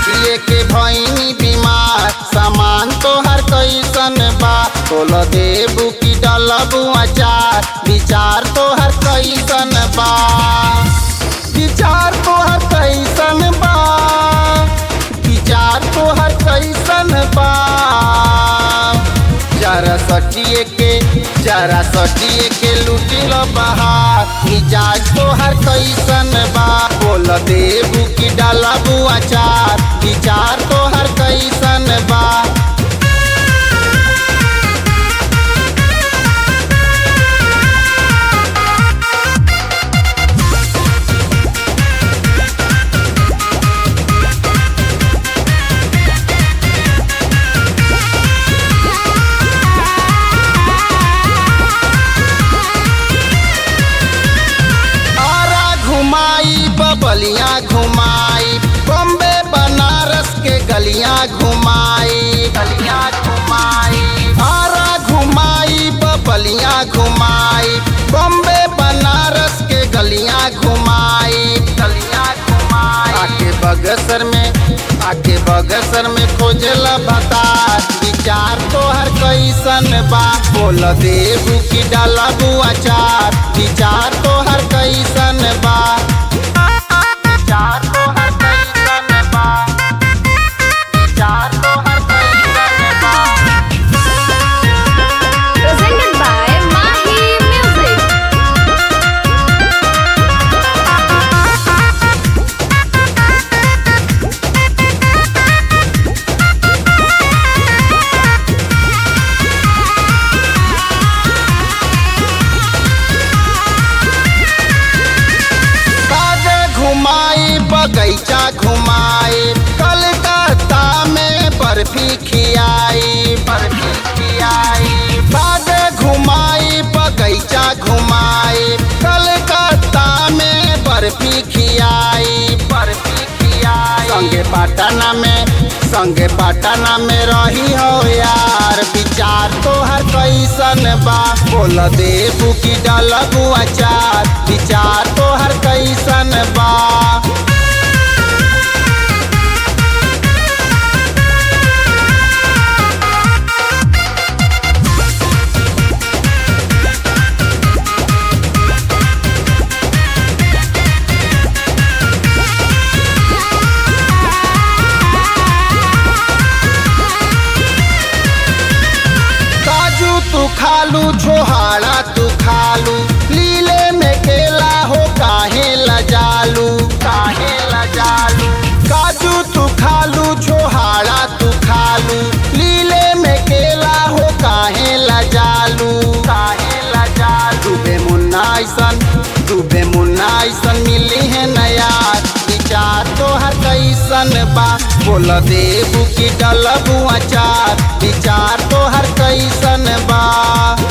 सोचिए के भैनी बीमार सामान तोहर कैसन बा तोल देबू की डलबू अचार विचार तोहर कैसन बा विचार तोहर कैसन बा विचार तोहर कैसन बा जरा सटिए के जरा सटिए के लुटिल बहार मिजाज तोहर कैसन बा बोल देबू की डालबू अचार विचार तोहर कैसन बा आरा घुमाई बबलियाँ घुमाई बॉम्बे बनारस के गलियाँ घुमाई गलियाँ घुमाई आरा घुमाई बबलियाँ घुमाई बॉम्बे बनारस के गलियाँ घुमाई गलियाँ घुमाई आके बगसर में आके बगसर में खोजला बता विचार तोहर कैसन बा बोल देबू की डालबू अचार विचार तोहर कैसन बा विचार तोहर कैसन बा विचार तोहर कैसन बा Presented by Mahi Music. काजे घुमाई बगैचा घुमाई कलकत्ता में बर्फी खियाई बर्फी खियाई काजे घुमाई बगैचा घुमाई कलकत्ता में बर्फी खियाई बर्फी खियाई संगे पटना में संगे पटना में रही हो यार विचार तोहर कैसन बा बोल देबू की डलबू अचार विचार तोहर कैसन बा काजू तू खालू छोहाड़ा तू खालू लीले में केला हो काहे लजालू काहे लजालू काजू तू खालू छोहाड़ा तू खालू लीले में केला हो काहे लजालू काहे लजालू डूबे मुन्ना ऐसन डूबे मुन्ना ऐसन मिली है नया विचार तोहर कैसन बा बोल देबू की डलबू अचार विचार तोहर कैसन बा